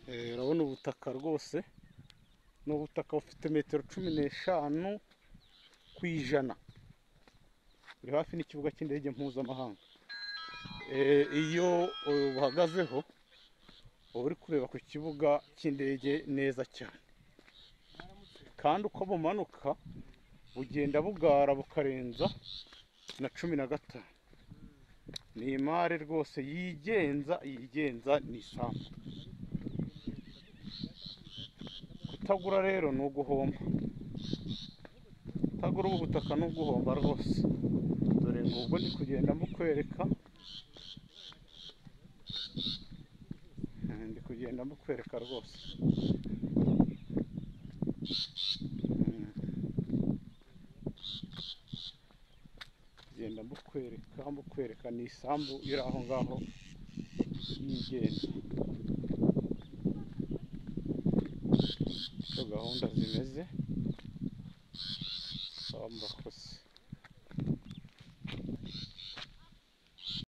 Eh, urabona ubutaka rwose ni ubutaka bufite metero cumi n'eshanu ku ijana buri hafi n'ikibuga cy'indege mpuzamahanga Eh, iyo uhagazeho uba uri kureba ku kibuga cy'indege neza cyane kandi uko bumanuka bugenda bugara bukarenza na cumi na gatanu ni imare rwose yigenza yigenza ni isambu kutagura rero ni uguhomba kutagura ubu butaka ni uguhomba rwose dore ngubwo ndi kugenda mbukwereka Eh, ndi kugenda mbukwereka rwose Mm. genda mbukwereka mbukwereka ni isambu iri aho ngaho yigenga uko gahunda zimeze samba kose